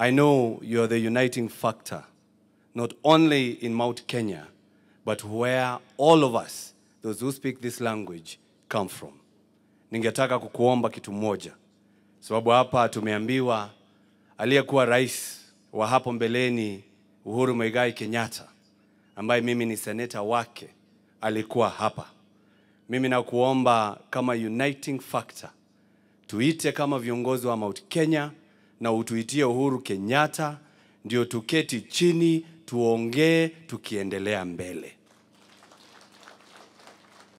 I know you're the uniting factor, not only in Mount Kenya, but where all of us, those who speak this language, come from. Ningetaka kukuomba kitu moja, sababu hapa tumeambiwa aliyekuwa rais wa hapo mbeleni Uhuru Muigai Kenyatta, ambaye mimi ni seneta wake, alikuwa hapa. Mimi nakuomba kama uniting factor, tuite kama viongozi wa Mount Kenya na utuitie Uhuru Kenyatta, ndio tuketi chini tuongee tukiendelea mbele.